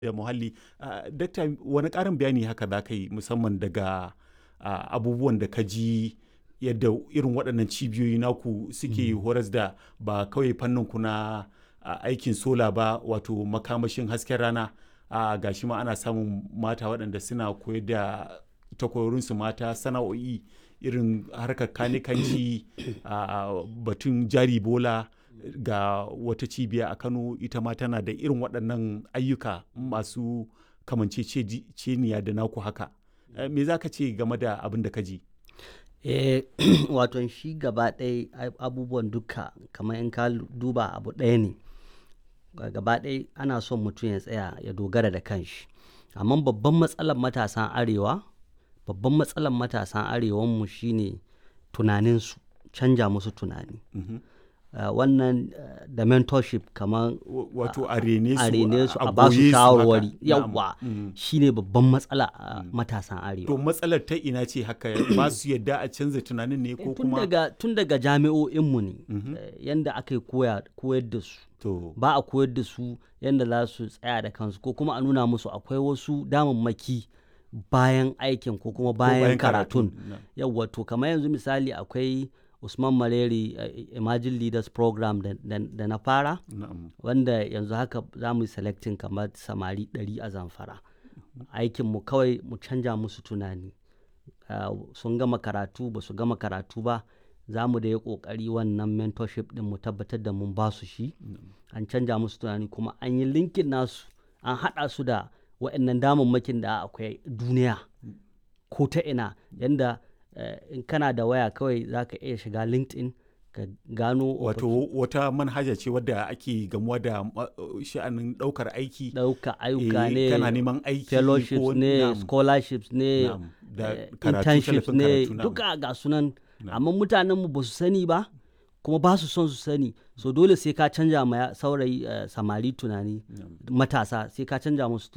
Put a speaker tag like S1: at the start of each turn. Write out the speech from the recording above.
S1: da muhalli. Ah, Dakta wani ƙarin bayani haka za ka yi musamman daga ah, abubuwan da ka ji yadda irin waɗannan cibiyoyi naku suke horas da ba kawai fannin ku na ah, aikin sola ba wato makamashin hasken rana a gashi ma ana samun mata waɗanda suna koyar da takwarorinsu mata sana'o'i irin harkar kanikanci a batun jari bola ga wata cibiya a kano ita ma tana da irin waɗannan ayyuka masu kamanceceniya da naku haka Eh, me za ka ce game da abin da ka ji
S2: Eh, waton shi gaba ɗaya ai- abubuwan duka kamar in ka lu- duba abu ɗaya ne Ga- gaba ɗaya ana son mutum ya tsaya ya dogara da kanshi amma babban matsalar matasan arewa babban matsalar matasan arewanmu shine tunaninsu canja musu tunani
S1: Mhm.
S2: Uh, wannan uh, da mentorship kamar
S1: W- wato a rene su
S2: a rene su a ba
S1: goye
S2: su
S1: haka.
S2: shawarwari
S1: Na'am.
S2: yawwa
S1: Mhm.
S2: shine babban matsala a matasan arewa
S1: to matsalar ta ina ce haka ba su yadda a canza tunanin ne ko
S2: tun
S1: kuma
S2: daga tun daga jami'o'inmu ne eh, yanda aka yi koya koyar da su
S1: to
S2: ba a koyar da su yanda za su tsaya da kansu ko kuma a nuna musu akwai wasu damammaki bayan aikin ko kuma bayan,
S1: bayan
S2: karatun
S1: karatun, na'am.
S2: yawwa to kamar yanzu misali akwai usman maleri eh, emerging leaders program da, da- da na fara
S1: na'am
S2: wanda yanzu haka za mu yi selecting kamar samari 100 a zamfara aikinmu kawai mu canja musu tunani Uh, sun gama karatu ba su gama karatu ba za mu da ya kokari wannan mentorship din mu tabbatar da mun ba su shi an canja musu tunani kuma an yi linkin nasu an haɗa su da waɗannan damammakin da akwai duniya ko ta ina yanda eh, in kana da waya kawai za ka iya shiga linkedin ka gano
S1: wato wata manhaja ce wadda ake gamuwa da ma- sha'anin ɗaukar aiki
S2: ɗauka ayyuka
S1: eh,
S2: ne
S1: kana neman aiki
S2: fellowships
S1: ko
S2: ne
S1: na'am,
S2: scholarships ne
S1: na'am, da
S2: eh,
S1: karatu,
S2: internships
S1: tallafin
S2: ne
S1: karatu, na'am.
S2: duka ga sunan amma mutanenmu ba su sani ba kuma ba su son su sani so dole sai ka canja ma ya- saurayi eh, samari tunani matasa sai ka canja musu